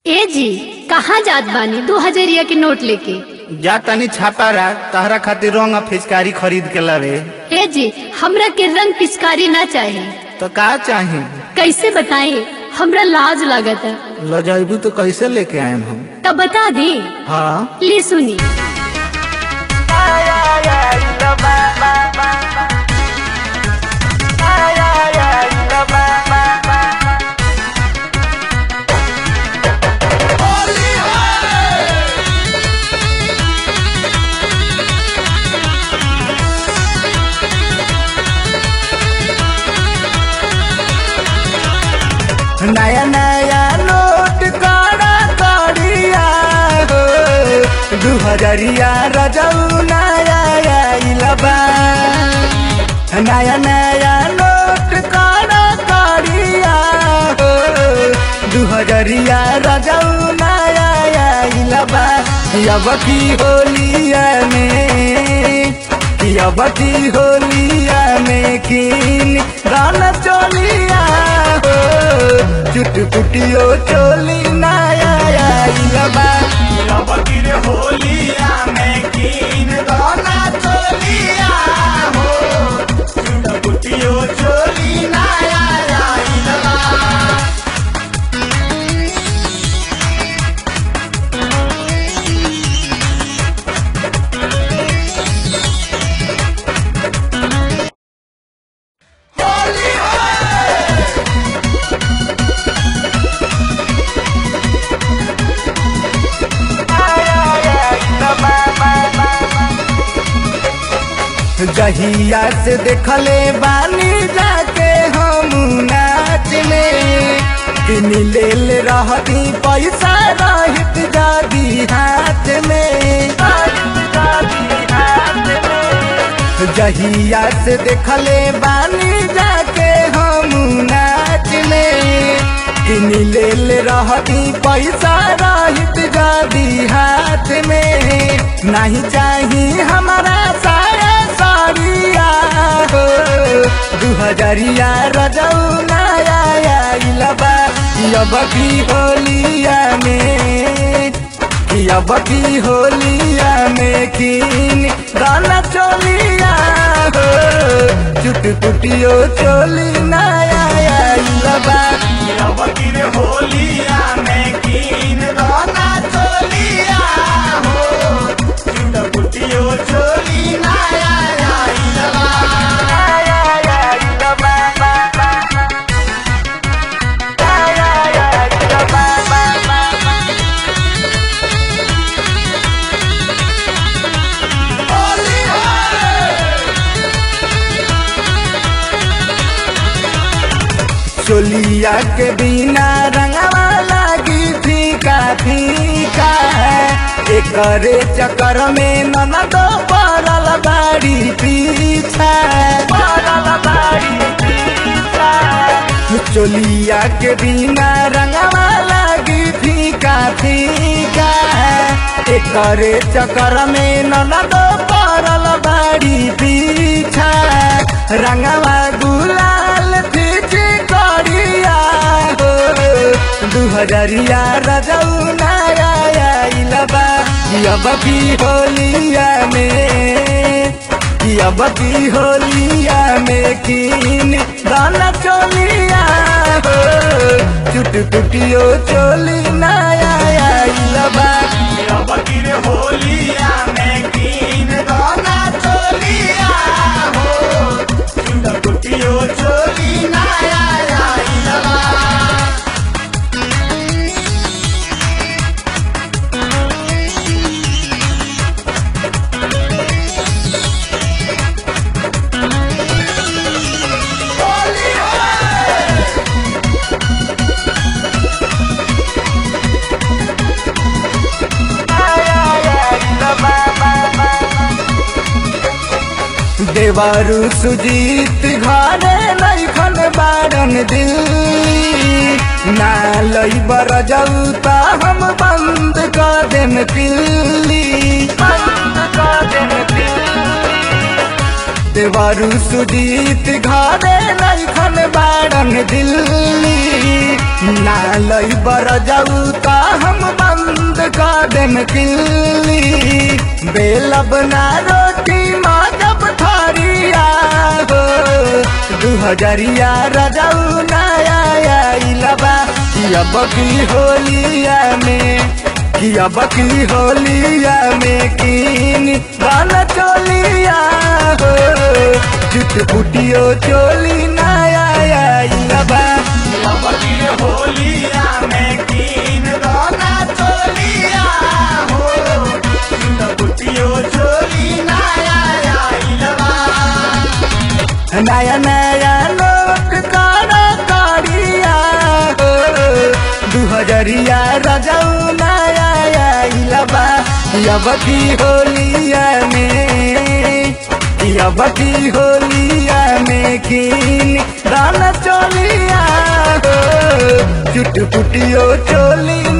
ए जी कहाँ जात बानी दो हजरिया के नोट लेके जा तनी छापा रा तहरा खातिर रंग आ फिचकारी खरीद के लावे ए जी हमरा के रंग पिचकारी ना चाहे तो का चाही कैसे बताएं हमरा लाज लागत है ल जाइबू तो कैसे लेके आएम हम तब बता दी हाँ ले सुनी नया नया नोट काड़ा काड़िया हो दू हजरिया रजऊ नया आइल बा नया नया नोट काड़ा काड़िया हो दू हजरिया रजऊ नया आइल बा अब की होलिया में अब की होलिया में किन गाना चोलिया हो चुट पुटियो चोली नया आइल बा बकीर होलिया में कीन दोना चोलिया हो चुट पुटियो चोली नाया आइल बा जहिया से देखले बानी जाके हम नाच में दिन लेल रहती पैसा रहित जादी हाथ में जहिया से देखले बानी जाके हम नाच में दिन लेल रहती पैसा रहित जादी हाथ में नहीं चाही हमारा साया साड़िया हो दू हजरिया रजऊ नया आइल बा अब की होलिया में अब की होलिया में किन गाना चोलिया हो चुट पुटियो चोली नया आइल बा बकीर होलिया में कीन दोना चोलिया हो चुट पुटियो चोली नाया आइल बा चोलिया के बिना रंगवा लागी फीका फीका एकरे चक्कर में ननद पड़ल बाड़ी पीछा पड़ल बाड़ी पीछा चोलिया के बिना रंगवा लागी फीका फीका एकरे चक्कर में ननद पड़ल बाड़ी पीछा रंगवा गुलाल फीची करिया हो दू हजरिया रजऊ नया आइल बा अब की होलिया में अब की होलिया में किन गाना चोलिया हो चुट पुटियो चोली नया आइल बा बकीर होलिया में कीन दोना चोलिया हो चुट पुटियो चोली नाया आइल बा देवारू सुजीत घरे नैखन बारन दिल्ली ना लई बर जाऊ ता हम बंद कर देम पिल्ली बंद कर देम पिल्ली देवरु सुजीत घरे नैखन बाड़न दिल्ली ना लई बर जाऊ ता हम बंद कर देम किल्ली बेलब ना रोटी माँ जब थारिया हो दू हजरिया रजाऊ नया आइलबा अब की होलिया में कि अब की होलिया में कीन गाना चोलिया हो जुट फुटियो चोली नया आइलबा अब गिर होलिया में कीन दोना चोलिया हो बुटियो चोली नया आइलबा नया नया लोट कारा कारिया हो दू हजरिया रजाऊ नया आइलबा अब की होलिया में अब की होलिया में कीन गाना चोलिया हो चुट पुटियो चोली